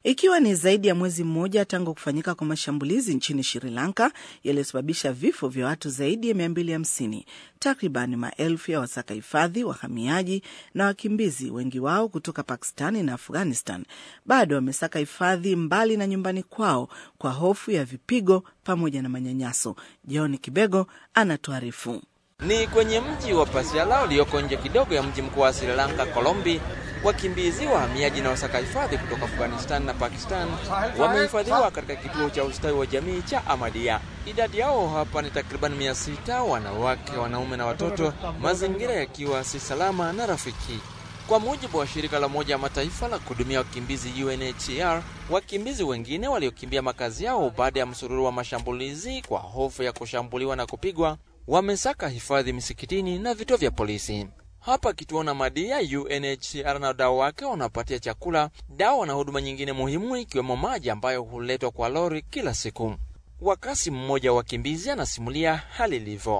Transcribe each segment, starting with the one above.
Ikiwa ni zaidi ya mwezi mmoja tangu kufanyika kwa mashambulizi nchini Sri Lanka yaliyosababisha vifo vya watu zaidi ya 250, takriban maelfu ya wasaka hifadhi, wahamiaji na wakimbizi, wengi wao kutoka Pakistani na Afghanistan, bado wamesaka hifadhi mbali na nyumbani kwao kwa hofu ya vipigo pamoja na manyanyaso. John Kibego anatuarifu. Ni kwenye mji wa Pasiala ulioko nje kidogo ya mji mkuu wa Sri Lanka, Colombi. Wakimbizi, wahamiaji na wasaka hifadhi kutoka Afghanistan na Pakistan wamehifadhiwa katika kituo cha ustawi wa jamii cha Ahmadiyya. Idadi yao hapa ni takriban mia sita, wanawake, wanaume na watoto, mazingira yakiwa si salama na rafiki. Kwa mujibu wa shirika la Umoja wa Mataifa la kuhudumia wakimbizi UNHCR, wakimbizi wengine waliokimbia makazi yao baada ya msururu wa mashambulizi kwa hofu ya kushambuliwa na kupigwa wamesaka hifadhi misikitini na vituo vya polisi. Hapa kituo Ahmadiyya, UNHCR na wadau wake wanapatia chakula, dawa na huduma nyingine muhimu, ikiwemo maji ambayo huletwa kwa lori kila siku. Wakasi mmoja wa wakimbizi anasimulia hali ilivyo.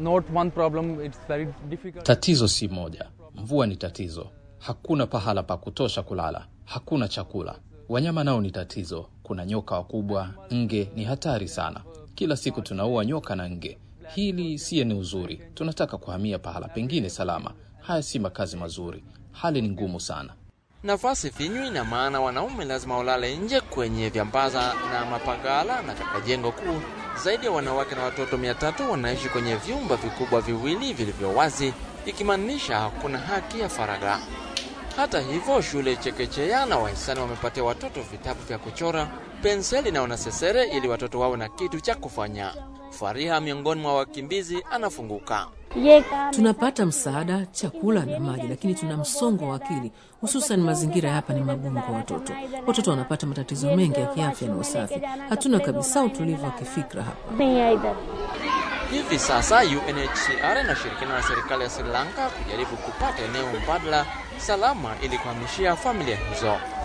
Tatizo si moja, mvua ni tatizo, hakuna pahala pa kutosha kulala, hakuna chakula. Wanyama nao ni tatizo, kuna nyoka wakubwa, nge ni hatari sana. Kila siku tunaua nyoka na nge. Hili siye ni uzuri, tunataka kuhamia pahala pengine salama. Haya si makazi mazuri, hali ni ngumu sana. Nafasi finywi, na maana wanaume lazima walale nje kwenye vyambaza na mapagala, na katika jengo kuu zaidi ya wanawake na watoto mia tatu wanaishi kwenye vyumba vikubwa viwili vilivyo wazi, ikimaanisha hakuna haki ya faragha. Hata hivyo, shule chekechea na wahisani wamepatia watoto vitabu vya kuchora, penseli na wanasesere ili watoto wawe na kitu cha kufanya. Fariha miongoni mwa wakimbizi anafunguka. Tunapata msaada, chakula na maji, lakini tuna msongo wa akili, hususan mazingira ya hapa ni magumu kwa watoto. Watoto wanapata matatizo mengi ya kiafya na usafi. Hatuna kabisa utulivu wa kifikra hapa. Hivi sasa UNHCR inashirikiana na serikali ya Sri Lanka kujaribu kupata eneo mbadala salama ili kuhamishia familia hizo.